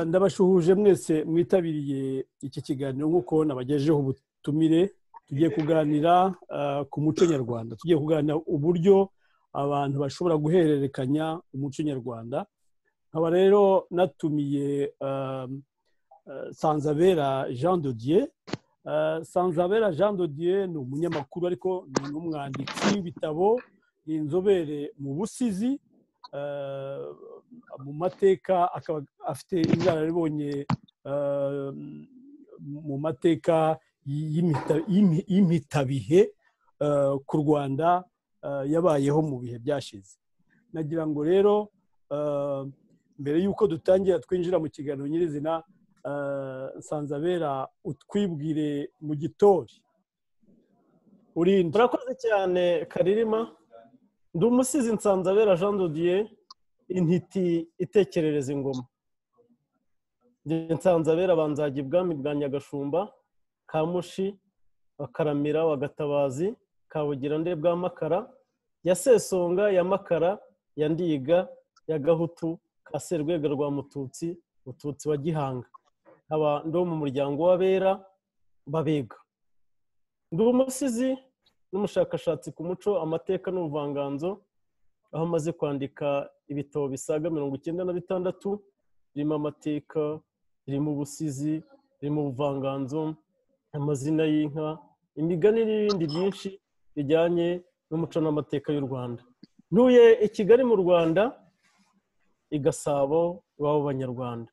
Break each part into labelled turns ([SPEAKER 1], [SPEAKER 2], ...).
[SPEAKER 1] ndabashuhuje mwese mwitabiriye iki kiganiro nk'uko nabagejeho ubutumire tugiye kuganira ku muco nyarwanda tugiye kuganira uburyo abantu bashobora guhererekanya umuco nyarwanda nkaba rero natumiye sanzabera jean dodier sanzabera jean dodier ni umunyamakuru ariko ni n'umwanditsi w'ibitabo ni inzobere mu busizi mu mateka akaba afite inararibonye mu mateka y'impitabihe ku rwanda yabayeho mu bihe byashize nagira ngo rero mbere y'uko dutangira twinjira mu kiganiro nyirizina nsanzabera utwibwire mu gitori
[SPEAKER 2] urinda urakoze cyane karirima ndi umusizi nsanzabera jean dodier intiti itekerereza ingoma nsanzabera banzaga ibwami bwa nyagashumba kamushi bakaramira wagatabazi kabugira nde bwa makara ya sesonga ya makara ya ndiga ya gahutu ka serwega rwa mututsi mututsi wa gihanga nkaba ndi mu muryango w'abera babega ndi umusizi n'umushakashatsi ku muco amateka n'ubuvanganzo aho amaze kwandika ibitabo bisaga mirongo icyenda na bitandatu birimo amateka birimo ubusizi birimo ubuvanganzo amazina y'inka imigani n'ibindi byinshi bijyanye n'umuco n'amateka y'u rwanda ntuye i kigali mu rwanda i gasabo iwabo banyarwanda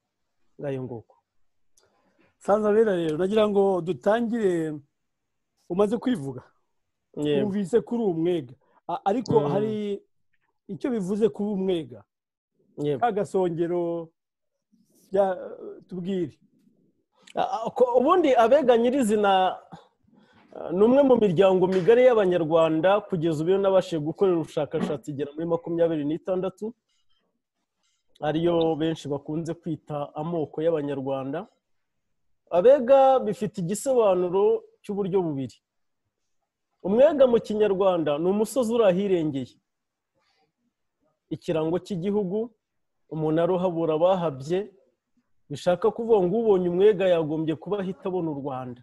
[SPEAKER 2] ngayo nguko
[SPEAKER 1] sanzabera rero nagira ngo dutangire umaze kwivuga yumvise kuri uwo mwega ariko hari icyo bivuze kuba umwega ka gasongero tubwire
[SPEAKER 2] ubundi abega nyirizina ni umwe mu miryango migari y'abanyarwanda kugeza ubu nabashije gukorera ubushakashatsi igera muri makumyabiri n'itandatu ariyo benshi bakunze kwita amoko y'abanyarwanda abega bifite igisobanuro cy'uburyo bubiri umwega mu kinyarwanda ni umusozi uri ahirengeye ikirango cy'igihugu umuntu aruhabura abahabye bishaka kuvuga ngo ubonye umwega yagombye kuba ahita abona u rwanda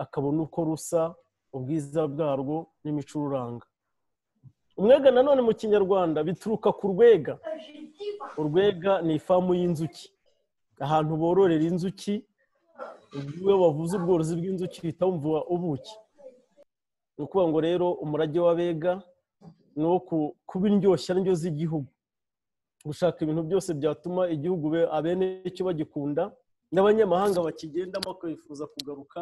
[SPEAKER 2] akabona uko rusa ubwiza bwarwo n'imicururanga umwega nanone mu kinyarwanda bituruka ku rwega urwega ni ifamu y'inzuki ahantu bororera inzuki iyo bavuze ubworozi bw'inzuki uhita wumva ubuki ni ukuvuga ngo rero umurage w'abega ni uwo kuba indyoshya ndyo z'igihugu gushaka ibintu byose byatuma igihugu abene icyo bagikunda n'abanyamahanga bakigendamo bakifuza kugaruka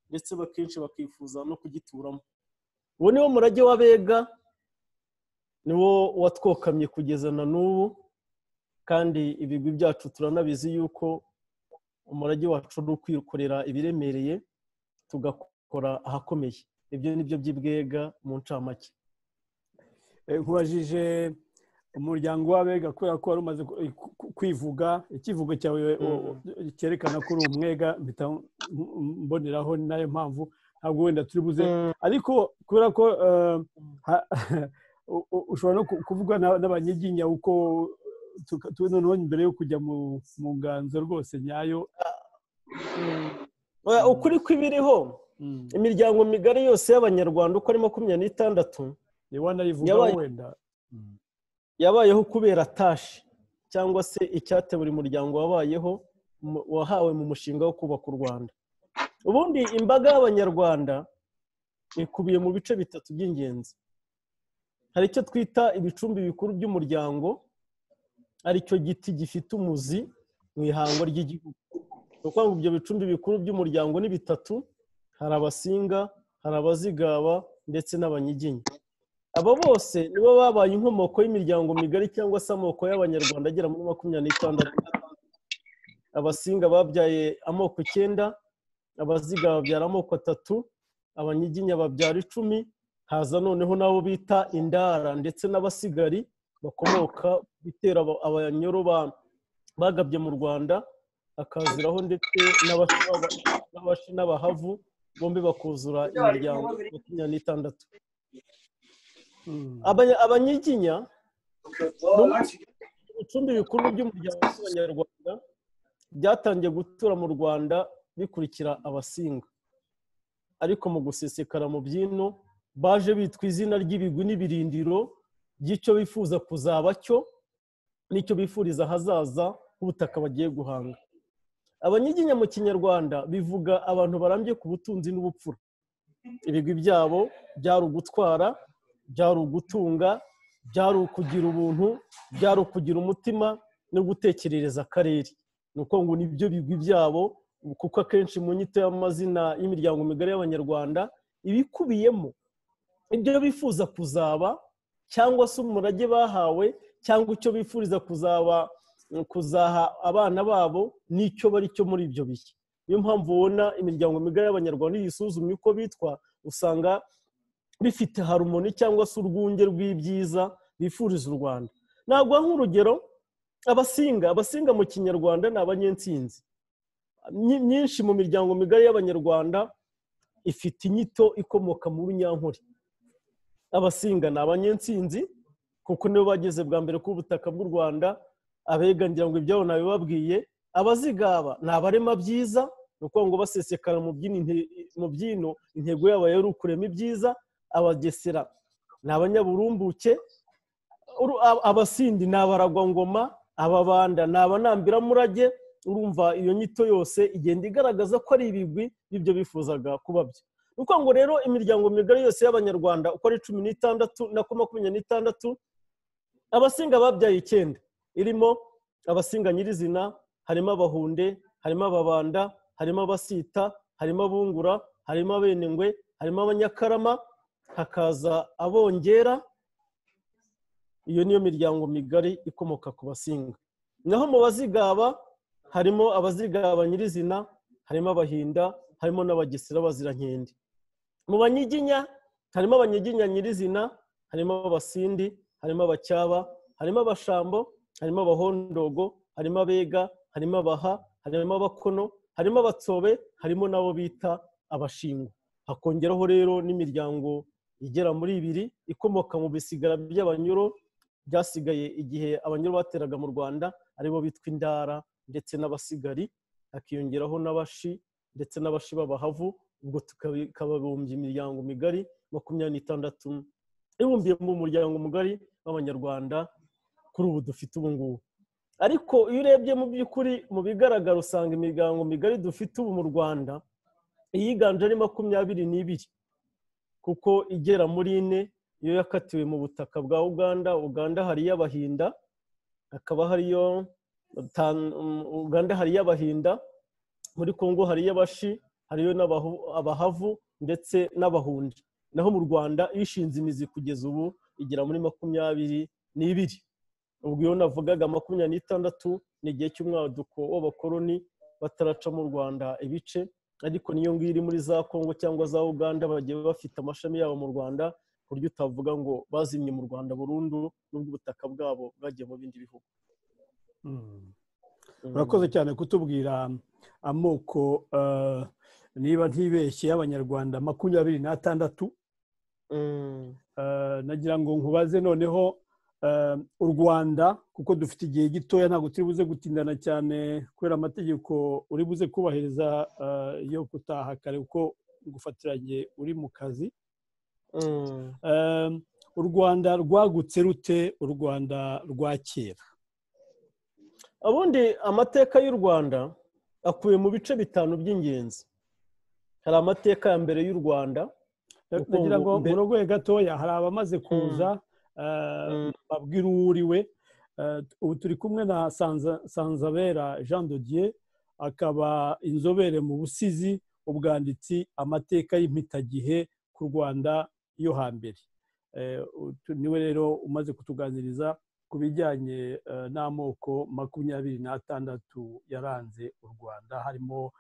[SPEAKER 2] ndetse akenshi bakifuza no kugituramo uwo ni wo murage w'abega ni wo watwokamye kugeza na n'ubu kandi ibigwi byacu turanabizi yuko umurage wacu ni ukwikorera ibiremereye tugakora ahakomeye ibyo ni byo by'ibwega mu ncamake
[SPEAKER 1] nkubajije umuryango w'abega kubera ko wari umaze kwivuga ikivugo cyawe cyerekana ko uri umwega mboneraho ni nayo mpamvu ntabwo wenda turi buze ariko kubera ko ushobora no kuvuga n'abanyiginya uko noneho mbere yo kujya mu nganzo rwose nyayo
[SPEAKER 2] ukuri kw'ibiriho imiryango migari yose y'abanyarwanda uko ari makumyabiri n'itandatu yabayeho kubera tashi cyangwa se icyate buri muryango wabayeho wahawe mu mushinga wo kubaka u rwanda ubundi imbaga y'abanyarwanda ikubiye mu bice bitatu by'ingenzi hari icyo twita ibicumbi bikuru by'umuryango aricyo giti gifite umuzi mu ihangwa ry'igihugu ni ukuvuga ngo ibyo bicumbi bikuru by'umuryango ni bitatu hari abasinga hari abazigaba ndetse n'abanyiginya aba bose nibo babaye inkomoko y'imiryango migari cyangwa se amoko y'abanyarwanda agera muri makumyabiri n'itandatu abasinga babyaye amoko icyenda abaziga babyara amoko atatu abanyiginya babyara icumi haza noneho n'abo bita indara ndetse n'abasigari bakomoka bitera abanyoro bagabye mu rwanda hakaziraho ndetse n'abashi n'abahavu bombi bakuzura imiryango makumyabiri n'itandatu abanyiginya ni ibicumbi bikuru by'umuryango w'abanyarwanda byatangiye gutura mu rwanda bikurikira abasinga ariko mu gusesekara mu byino baje bitwa izina ry'ibigwi n'ibirindiro by'icyo bifuza kuzaba cyo n'icyo bifuriza ahazaza h'ubutaka bagiye guhanga abanyiginya mu kinyarwanda bivuga abantu barambye ku butunzi n'ubupfura ibigwi byabo byari ugutwara byari ugutunga byari ukugira ubuntu byari ukugira umutima no gutekerereza akarere ni uko ngo nibyo bigwi byabo kuko akenshi mu nyito y'amazina y'imiryango migari y'abanyarwanda ibikubiyemo ibyo bifuza kuzaba cyangwa se umurage bahawe cyangwa icyo bifuriza kuzaba kuzaha abana babo n'icyo bari cyo muri ibyo bihe niyo mpamvu ubona imiryango migari y'abanyarwanda iyo isuzumye uko bitwa usanga bifite harumoni cyangwa se urwunge rw'ibyiza bifuriza u rwanda ntabwo nk'urugero abasinga abasinga mu kinyarwanda ni abanyensinzi myinshi mu miryango migari y'abanyarwanda ifite inyito ikomoka mu runyankore abasinga ni abanyensinzi kuko nibo bageze bwa mbere ku butaka bw'u rwanda abega ngira ngo ibyabo nabibabwiye abazigaba ni abarema byiza ni ukuvuga ngo basesekara mu byino intego yabo yari ukurema ibyiza abagesera ni abanyaburumbuke abasindi ni abaragwangoma ababanda ni abanambiramurage urumva iyo nyito yose igenda igaragaza ko ari ibigwi n'ibyo bifuzaga kuba byo ni ukuvuga ngo rero imiryango migari yose y'abanyarwanda uko ari cumi n'itandatu na makumyabiri n'itandatu abasinga babyaye icyenda irimo abasinga nyirizina harimo abahunde harimo ababanda harimo abasita harimo abungura harimo abenengwe harimo abanyakarama hakaza abongera iyo niyo miryango migari ikomoka ku basinga naho mu bazigaba harimo abazigaba nyirizina harimo abahinda harimo n'abagesera bazirankende mu banyiginya harimo abanyiginya nyirizina harimo abasindi harimo abacyaba harimo abashambo harimo abahondogo harimo abega harimo abaha harimo abakono harimo abatsobe harimo n'abo bita abashingo hakongeraho rero n'imiryango igera muri ibiri ikomoka mu bisigara by'abanyuro byasigaye igihe abanyuro bateraga mu rwanda aribo bitwa indara ndetse n'abasigari hakiyongeraho n'abashi ndetse n'abashi b'abahavu ubwo tukababumbye imiryango migari makumyabiri n'itandatu ibumbiye mu muryango mugari w'abanyarwanda kuri ubu dufite ubu ngubu ariko iyo urebye mu by'ukuri mu bigaragara usanga imiryango migari dufite ubu mu rwanda iyiganje ari makumyabiri n'ibiri kuko igera muri ine iyo yakatiwe mu butaka bwa uganda uganda hari iy'abahinda hakaba hariyo uganda hari iy'abahinda muri congo hari iy'abashi hariyo n'abahavu ndetse n'abahundi naho mu rwanda ishinze imizi kugeza ubu igera muri makumyabiri n'ibiri ubwo iyo navugaga makumyabiri n'itandatu ni igihe cy'umwaduko w'abakoroni bataraca mu rwanda ibice ariko niyo ngiyo iri muri za congo cyangwa za uganda bagiye bafite amashami yabo mu rwanda ku buryo utavuga ngo bazimye mu rwanda burundu n'ubwo ubutaka bwabo bwagiye mu bindi bihugu
[SPEAKER 1] urakoze cyane kutubwira amoko niba ntibeshye y'abanyarwanda makumyabiri n'atandatu nagira ngo nkubaze noneho u rwanda kuko dufite igihe gitoya ntabwo turi buze gutindana cyane kubera amategeko uri buze kubahiriza yo gutaha kare kuko gufatiranye uri mu kazi u rwanda rwagutse rute u rwanda rwa kera
[SPEAKER 2] ubundi amateka y'u rwanda akuye mu bice bitanu by'ingenzi hari amateka ya mbere y'u rwanda
[SPEAKER 1] kugira ngo urogoye gatoya hari abamaze kuza babwira uwo uriwe ubu turi kumwe na sanzabera jean dodier akaba inzobere mu busizi ubwanditsi amateka y'impitagihe ku rwanda yo hambere niwe rero umaze kutuganiriza ku bijyanye n'amoko makumyabiri n'atandatu yaranze u rwanda harimo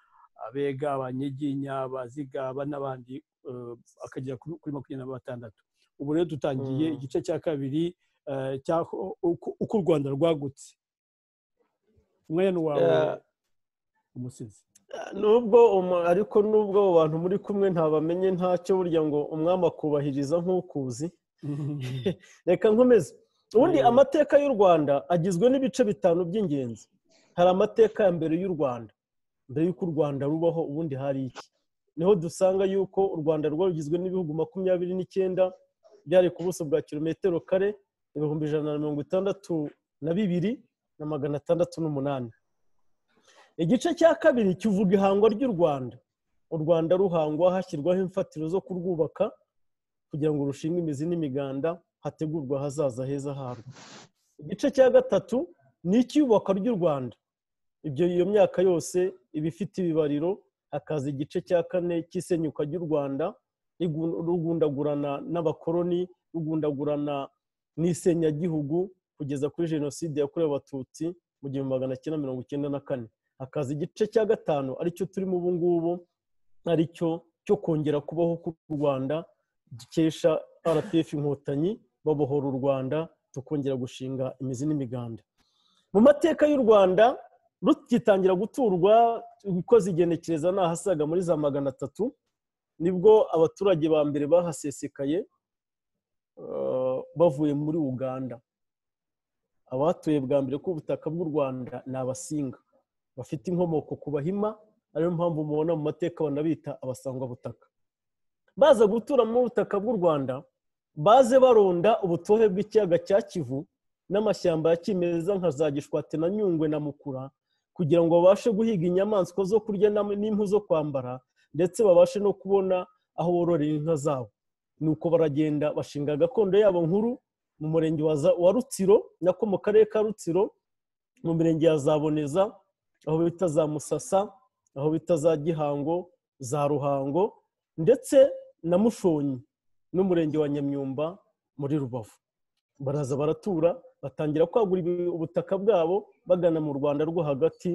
[SPEAKER 1] abega abanyiginya abazigaba n'abandi akagera kuri makumyabiri na batandatu ubu rero dutangiye igice cya kabiri uko u rwanda rwagutse umwanya wawe umusizi
[SPEAKER 2] nubwo ariko nubwo abo bantu muri kumwe ntabamenye ntacyo burya ngo umwami akubahiriza nk'ukuzi reka nkomeze ubundi amateka y'u rwanda agizwe n'ibice bitanu by'ingenzi hari amateka ya mbere y'u rwanda mbere y'uko u rwanda rubaho ubundi hari iki niho dusanga yuko u rwanda rwari rugizwe n'ibihugu makumyabiri n'icyenda byari ku buso bwa kilometero kare ibihumbi ijana na mirongo itandatu na bibiri na magana atandatu n'umunani igice cya kabiri kivuga ihangwa ry'u rwanda u rwanda ruhangwa hashyirwaho imfatiro zo kurwubaka kugira ngo rushinge imizi n'imiganda hategurwa ahazaza heza harwo igice cya gatatu ni icyubakwa ry'u rwanda ibyo iyo myaka yose iba ifite ibibariro hakaza igice cya kane cy'isenyuka ry'u rwanda rigu- rugundagurana n'abakoloni rugundagurana n'isenyagihugu kugeza kuri jenoside yakorewe abatutsi mu gihumbi magana cyenda mirongo icyenda na kane hakaza igice cya gatanu aricyo turimo ubu ngubu aricyo cyo kongera kubaho k'u rwanda dukesha rpf inkotanyi babohora u rwanda tukongera gushinga imizi n'imiganda mu mateka y'u rwanda rugitangira guturwa ikoze igenekereza ni ahasaga muri za magana atatu nibwo abaturage ba mbere bahasesekaye eh, bavuye muri uganda abatuye bwa mbere ku butaka bw'u rwanda ni abasinga bafite inkomoko ku bahima ariyo mpamvu mubona mu mateka banabita abasangwabutaka baza gutura mu butaka bw'u rwanda baze baronda ubutohe bw'ikiyaga cya kivu n'amashyamba ya kimeza nka za gishwate na nyungwe na mukura kugira ngo babashe guhiga inyamaswa zo kurya n'am- n'impu zo kwambara ndetse babashe no kubona aho bororera inka zabo nuko baragenda bashinga gakondo yabo nkuru mu murenge wa Za- wa rutsiro nako mu karere ka rutsiro mu mirenge ya zaboneza aho bita za musasa aho bita za gihango za ruhango ndetse na mushonyi n'umurenge wa nyamyumba muri rubavu baraza baratura batangira kwagura ibi- ubutaka bwabo bagana mu rwanda rwo hagati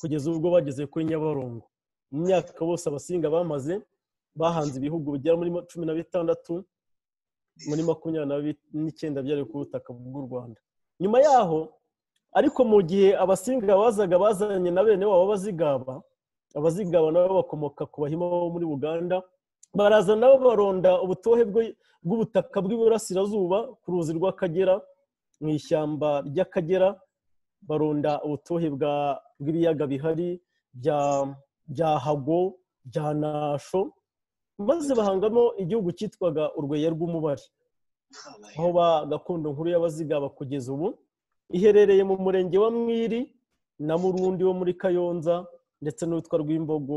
[SPEAKER 2] kugeza ubwo bageze kuri nyabarongo mu myaka bose abasinga bamaze bahanze ibihugu bigera muri ma- cumi na bitandatu muri makumyabiri na bi- n'icyenda byari ku butaka bw'u rwanda nyuma yaho ariko mu gihe abasinga bazaga bazanye na bene wabo b'abazigaba abazigaba nabo bakomoka ku bahima bo muri uganda baraza nabo baronda ubutohe bwe- bw'ubutaka bw'iburasirazuba ku ruzi rw'akagera mu ishyamba ry'akagera baronda ubutohe bwa- bw'ibiyaga bihari bya bya hago bya nasho maze bahangamo igihugu cyitwaga urweya rw'umubari aho ba gakondo nkuru y'abazigaba kugeza ubu iherereye mu murenge wa mwiri na murundi wo muri kayonza ndetse n'uwitwa rw'imbogo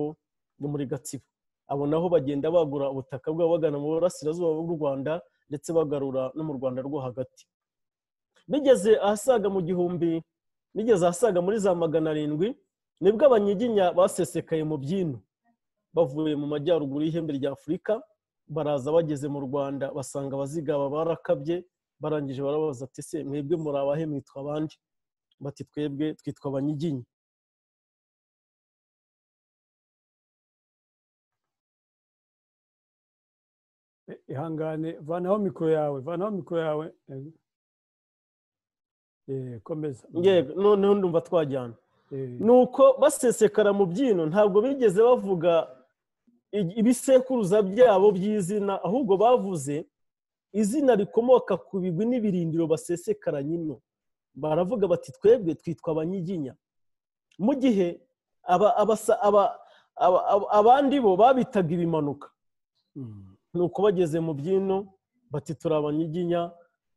[SPEAKER 2] wo muri gatsibo abo naho bagenda bagura ubutaka bwabo bagana mu burasirazuba bw'u rwanda ndetse bagarura no mu rwanda rwo hagati bigeze ahasaga mu gihumbi bigeze ahasaga muri za magana arindwi nibwo abanyiginya basesekaye mu byino bavuye mu majyaruguru y'ihembe rya afurika baraza bageze mu rwanda basanga abazigaba barakabye barangije barabaza ati se mwebwe muri abahe mwitwa abandi bati twebwe twitwa abanyiginya
[SPEAKER 1] Eh, ihangane vanaho mikoro yawe vanaho mikoro yawe Eh, eh, komeza
[SPEAKER 2] yego noneho ndumva twajyana
[SPEAKER 1] Eh,
[SPEAKER 2] nuko basesekara mu byino ntabwo bigeze bavuga i- ibisekuruza byabo by'izina ahubwo bavuze izina rikomoka ku bigwi n'ibirindiro basesekara nyino baravuga bati twebwe twitwa abanyiginya mu gihe aba- abasa- aba- aba- aba- abandi bo babitaga ibimanuka
[SPEAKER 1] mm.
[SPEAKER 2] nuko bageze mu byino bati turi abanyiginya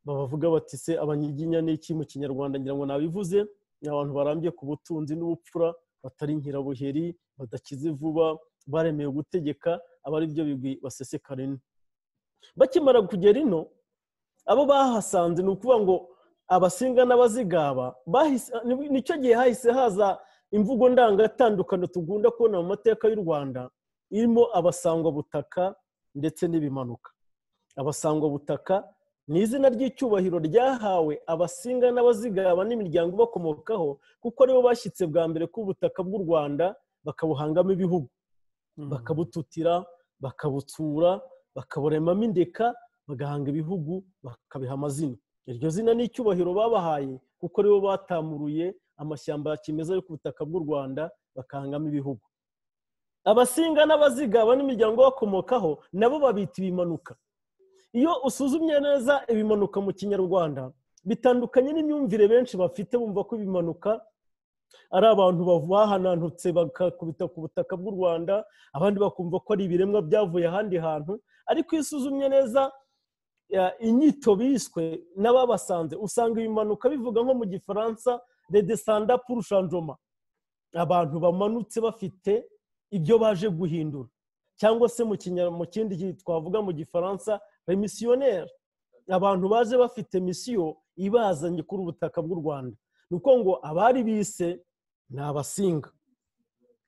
[SPEAKER 2] babavuga bati se abanyiginya ni iki mu kinyarwanda ngira ngo nabivuze ni abantu barambye ku butunzi n'ubupfura batari nkirabuheri badakize vuba baremewe gutegeka aba ari byo bigwi basesekara ino bakimara kugera ino abo bahasanze ni ukuvuga ngo abasinga n'abazigaba bahise- ni- nicyo gihe hahise haza imvugo ndangatandukano tugunda kubona mu mateka y'u rwanda irimo abasangwabutaka ndetse n'ibimanuka abasangwabutaka ni izina ry'icyubahiro ryahawe abasinga n'abazigaba n'imiryango ibakomokaho kuko aribo bashyitse bwa mbere ku butaka bw'u rwanda bakabuhangamo ibihugu
[SPEAKER 1] Mm.
[SPEAKER 2] bakabututira bakabutsura bakaburemamo indeka bagahanga ibihugu bakabiha amazina iryo zina ni icyubahiro babahaye kuko aribo batamuruye amashyamba ya kimeza yo ku butaka bw'u rwanda bakahangamo ibihugu abasinga n'abazigaba n'imiryango bakomokaho nabo babita ibimanuka iyo usuzumye neza ibimanuka mu kinyarwanda bitandukanye n'imyumvire benshi bafite bumva ko ibimanuka ari abantu bahanantutse bakakubita ku butaka bw'u rwanda abandi bakumva ko ari ibiremwa byavuye ahandi hantu ariko iyo usuzumye neza inyito biswe n'ababasanze usanga ibimanuka bivuga nko mu gifaransa redesanda purushanjoma abantu bamanutse bafite ibyo baje guhindura cyangwa se mu kindi twavuga mu gifaransa remisiyoneri abantu baje bafite misiyo ibazanye kuri ubutaka bw'u rwanda ni uko ngo abari bise ni abasinga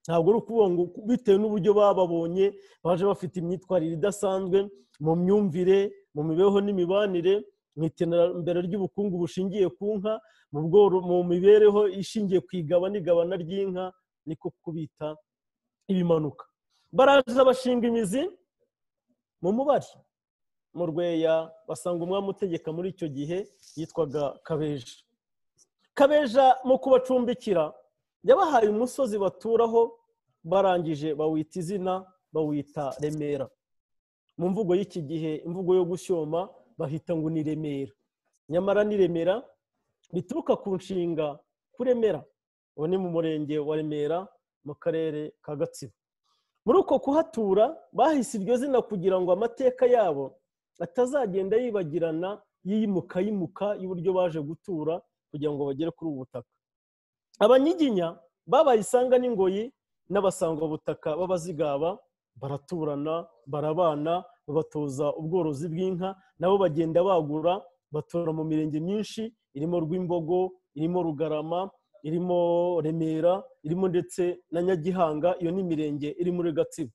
[SPEAKER 2] ntabwo ari ukuvuga ngo bitewe n'uburyo bababonye baje bafite imyitwarire idasanzwe mu myumvire mu mibereho n'imibanire mu iterambere ry'ubukungu bushingiye ku nka mu mibereho ishingiye ku igaba n'igabana ry'inka niko kubita ibimanuka baraza bashinga imizi mu mubari mu rweya basanga umwami utegeka muri icyo gihe yitwaga kabeja kabeja mu kubacumbikira yabahaye umusozi baturaho barangije bawita izina bawita remera mu mvugo y'iki gihe imvugo yo gushyoma bahita ngo ni remera nyamara ni remera bituruka ku nshinga kuremera ubu ni mu murenge wa remera mu karere ka gatsibo muri uko kuhatura bahise iryo zina kugira ngo amateka yabo atazagenda yibagirana yimuka yimuka y'uburyo baje gutura kugira ngo bagere kuri ubu butaka abanyiginya babaye isanga n'ingoyi n'abasangwabutaka b'abazigaba baraturana barabana babatoza ubworozi bw'inka nabo bagenda bagura batura mu mirenge myinshi irimo rw'imbogo irimo rugarama irimo remera irimo ndetse na nyagihanga iyo ni imirenge iri muri gatsibo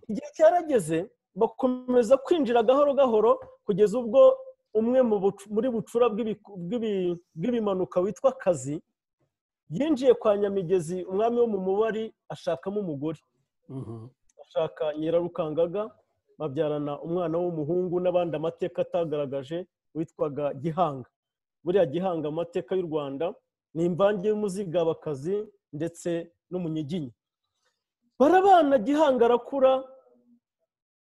[SPEAKER 2] igihe cyarageze bakomeza kwinjira gahoro gahoro kugeza ubwo umwe muri bucura bw'ibimanuka witwa kazi yinjiye kwa nyamigezi umwami wo mu mubari ashakamo umugore ashaka nyirarukangaga babyarana umwana w'umuhungu n'abandi amateka atagaragaje witwaga gihanga buriya gihanga amateka y'u rwanda ni imvange y'umuzigabakazi ndetse n'umunyiginya barabana gihanga arakura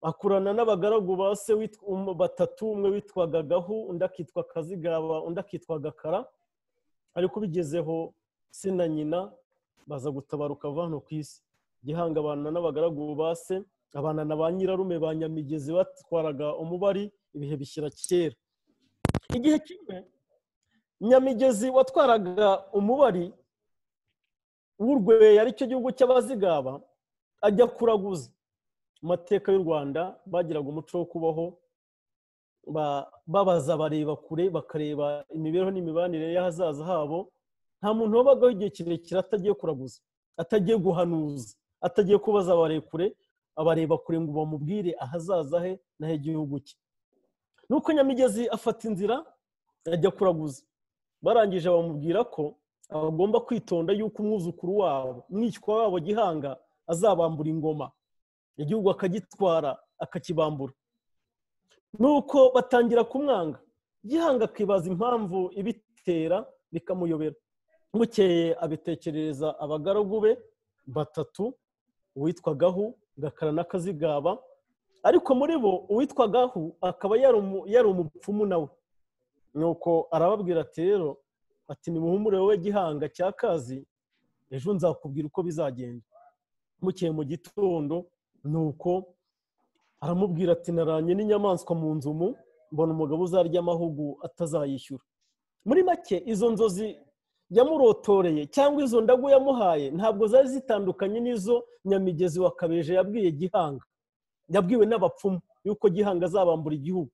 [SPEAKER 2] akurana n'abagaragu ba se batatu umwe witwaga gahu undi akitwa kazigaba undi akitwa gakara ariko ubigezeho se na nyina baza gutabaruka va hano ku isi gihanga abana n'abagaragu ba se abana na ba nyirarume ba nyamigezi batwaraga umubari ibihe bishyira kera igihe kimwe nyamigezi watwaraga umubari w'urweya aricyo gihugu cy'abazigaba ajya kuraguza mateka y'u rwanda bagiraga umuco wo kubaho babaza bareba kure bakareba imibereho n'imibanire y'ahazaza habo nta muntu wabagaho igihe kirekire atagiye kuraguza atagiye guhanuza atagiye kubaza abarekure abareba kure ngo bamubwire ahazaza he n'ah'igihugu cye nuko nyamigezi afata inzira ajya kuraguza barangije bamubwira ko bagomba kwitonda yuko umwuzukuru wabo umwishywa wabo gihanga azabambura ingoma igihugu akagitwara akakibambura nuko batangira kumwanga gihanga akibaza impamvu ibitera bikamuyobera bukeye abitekerereza abagaragu be batatu uwitwagaho gakara n'akazigaba ariko muri bo uwitwagaho akaba yari umupfumu nawe nuko arababwira ati rero ati nimuhumure wowe gihanga cya kazi ejo nzakubwira uko bizagenda bukeye mu gitondo nuko aramubwira ati naranye n'inyamaswa mu nzumu mbona umugabo uzarya amahugu atazayishyura muri make izo nzozi yamurotoreye cyangwa izo ndago yamuhaye ntabwo zari zitandukanye n'izo nyamigezi wa kabeje yabwiye gihanga yabwiwe n'abapfumu yuko gihanga azabambura igihugu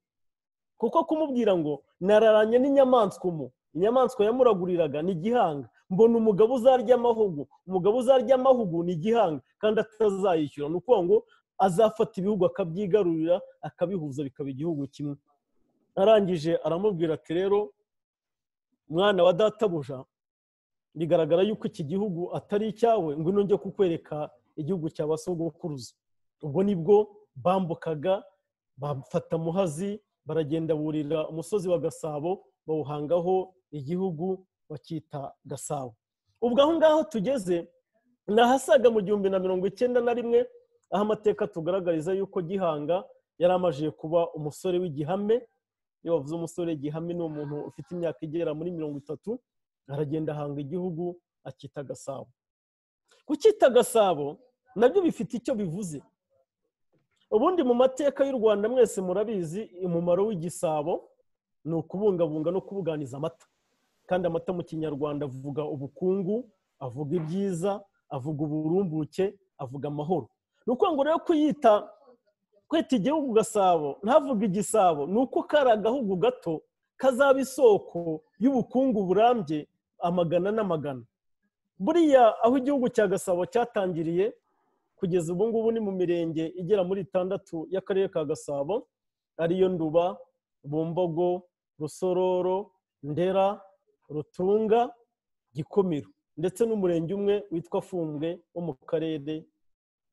[SPEAKER 2] kuko kumubwira ngo nararanye n'inyamaswa umu inyamaswa yamuraguriraga ni gihanga mbona umugabo uzarya amahugu umugabo uzarya amahugu ni igihanga kandi atazayishyura ni ukuvuga ngo azafata ibihugu akabyigarurira akabihuza bikaba igihugu kimwe arangije aramubwira ati rero mwana wa databuja bigaragara yuko iki gihugu atari icyawe ngo nujye kukwereka igihugu cya basogokuruza ubwo nibwo bambukaga bafata muhazi baragenda burira umusozi wa gasabo bawuhangaho igihugu bakita gasabo ubwo aho ngaho tugeze ni ahasaga mu gihumbi na mirongo icyenda na rimwe aho amateka tugaragariza yuko gihanga yari amajije kuba umusore w'igihame iyo bavuze umusore igihame ni umuntu ufite imyaka igera muri mirongo itatu aragenda ahanga igihugu akita gasabo kucyita gasabo nabyo bifite icyo bivuze ubundi mu mateka y'u rwanda mwese murabizi umumaro w'igisabo ni ukubungabunga no kubuganiza amata kandi amata mu kinyarwanda avuga ubukungu avuga ibyiza avuga uburumbuke avuga amahoro ni ukuvuga rero kuyita kwita igihugu gasabo ntavuga igisabo ni uko kari agahugu gato kazaba isoko y'ubukungu burambye amagana n'amagana buriya aho igihugu cya gasabo cyatangiriye kugeza ubu ngubu ni mu mirenge igera muri itandatu y'akarere ka gasabo ariyo nduba bumbogo rusororo ndera rutunga gikomero ndetse n'umurenge umwe witwa fumbwe wo mu karere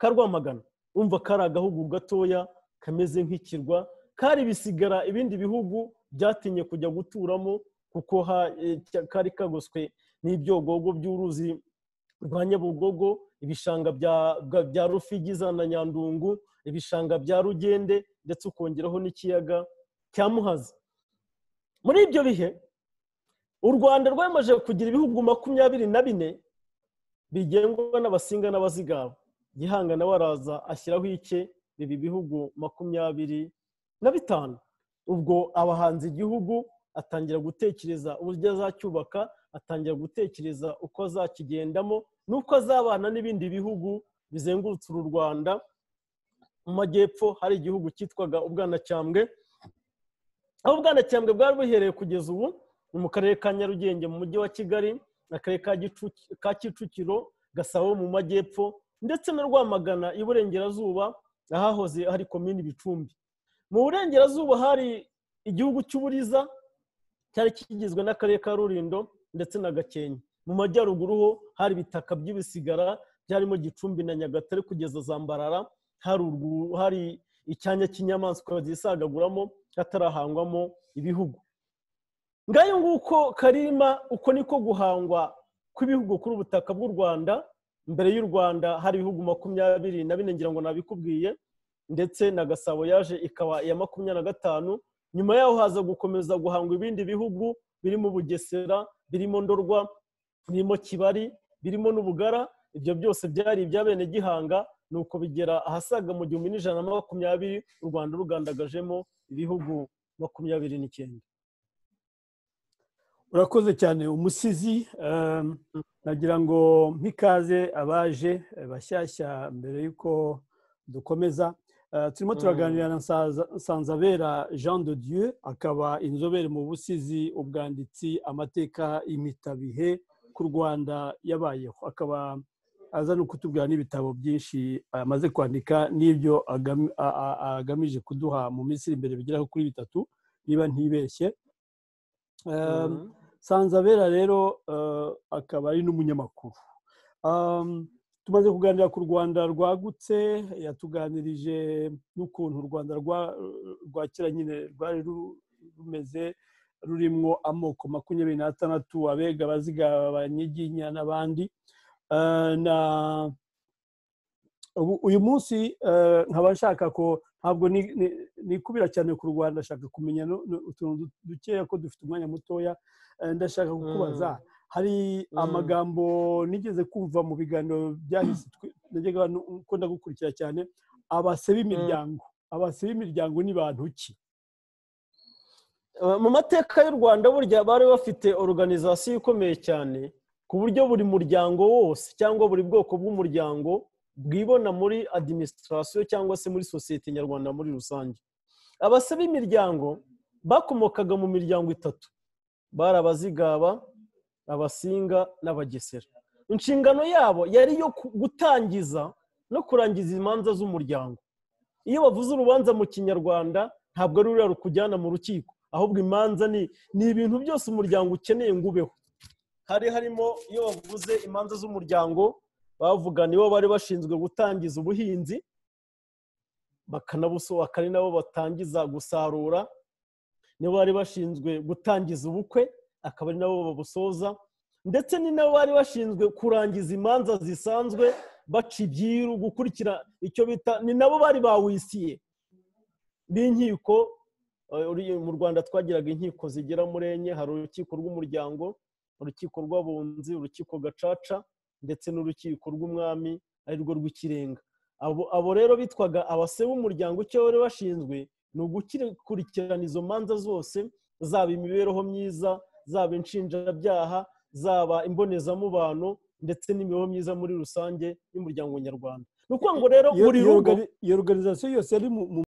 [SPEAKER 2] ka rwamagana umva kari agahugu gatoya kameze nk'ikirwa kari bisigara ibindi bihugu byatinye kujya guturamo kuko kari kagoswe n'ibyogogo by'uruzi rwa nyabugogo ibishanga bya rufigi za na nyandungu ibishanga bya rugende ndetse ukongeraho n'ikiyaga cya muhazi muri ibyo bihe u rwanda rwamaze kugira ibihugu makumyabiri na bine bigengwa n'abasinga n'abazigaba gihanga nawe araza ashyiraho icye biba ibihugu makumyabiri na bitanu ubwo abahanze igihugu atangira gutekereza uburyo azacyubaka atangira gutekereza uko azakigendamo n'uko azabana n'ibindi bihugu bizengurutse uru rwanda mu majyepfo hari igihugu cyitwaga ubwanacyambwe aho ubwanacyambwe bwari buhereye kugeza ubu ni mu karere ka nyarugenge mu mujyi wa kigali akarere ka kicukiro gasabo mu majyepfo ndetse na rwamagana iburengerazuba ahahoze hari komini bicumbi mu burengerazuba hari igihugu cy'uburiza cyari kigizwe n'akarere ka rurindo ndetse na gakenke mu majyaruguru ho hari ibitaka by'ibisigara byarimo gicumbi na nyagatare kugeza zambarara hari icyanya cy'inyamaswa zisagaguramo hatarahangwamo ibihugu ngayo nguko karima uko niko guhangwa kw'ibihugu kuri ubutaka bw'u rwanda mbere y'u rwanda hari ibihugu makumyabiri na bine ngira ngo nabikubwiye ndetse na gasabo yaje ikaba iya makumyabiri na gatanu nyuma yaho haza gukomeza guhangwa ibindi bihugu birimo bugesera birimo ndorwa birimo kibari birimo n'ubugara ibyo byose byari iby'abene gihanga ni uko bigera ahasaga mu gihumbi n'ijana na makumyabiri u rwanda rugandagajemo ibihugu makumyabiri n'icyenda
[SPEAKER 1] urakoze cyane umusizi nagira ngo nk'ikaze abaje bashyashya mbere y'uko dukomeza turimo turaganira na sanzabera jean de dieu akaba inzobere mu busizi ubwanditsi amateka imitabihe ku rwanda yabayeho akaba aza no kutubwira n'ibitabo byinshi amaze kwandika n'ibyo agamije kuduha mu minsi iri imbere bigeraho kuri bitatu niba ntibeshye sanzabera rero akaba ari n'umunyamakuru tumaze kuganira ku rwanda rwagutse yatuganirije n'ukuntu u rwanda rwakira nyine rwari rumeze rurimo amoko makumyabiri n'atandatu abega abazigaba abanyiginya n'abandi uyu munsi nkaba nshaka ko ntabwo nikubira cyane ku rwanda nshaka kumenya utuntu dukeya ko dufite umwanya mutoya ndashaka kukubaza hari amagambo nigeze kumva mu biganiro byahise najyaga ukunda gukurikira cyane abase b'imiryango abase b'imiryango ni bantu ki
[SPEAKER 2] mu mateka y'u rwanda burya bari bafite organizasiyo ikomeye cyane ku buryo buri muryango wose cyangwa buri bwoko bw'umuryango bwibona muri adiminisitirasiyo cyangwa se muri sosiyete nyarwanda muri rusange abase b'imiryango bakomokaga mu miryango itatu bari abazigaba abasinga n'abagesera inshingano yabo yari iyo gutangiza no kurangiza imanza z'umuryango iyo bavuze urubanza mu kinyarwanda ntabwo ari ruriya rukujyana mu rukiko ahubwo imanza ni ibintu byose umuryango ukeneye ngo ubeho hari harimo iyo bavuze imanza z'umuryango bavuga nibo bari bashinzwe gutangiza ubuhinzi bakanabusohoka ari nabo batangiza gusarura nibo bari bashinzwe gutangiza ubukwe akaba ari nabo babusoza ndetse ni nabo bari bashinzwe kurangiza imanza zisanzwe baca ibyiru gukurikira icyo bita ni nabo bari bawisiye b'inkiko mu rwanda twagiraga inkiko zigera muri enye hari urukiko rw'umuryango urukiko rw'abunzi urukiko gacaca ndetse n'urukiko rw'umwami arirwo rw'ikirenga abo rero bitwaga abase b'umuryango icyo bari bashinzwe ni ugukurikirana izo manza zose zaba imibereho myiza zaba inshinjabyaha zaba imbonezamubano ndetse n'imibereho myiza muri rusange y'umuryango nyarwanda ni ukuvuga ngo rero buri rugo
[SPEAKER 1] iyo organizasiyo yose yari mu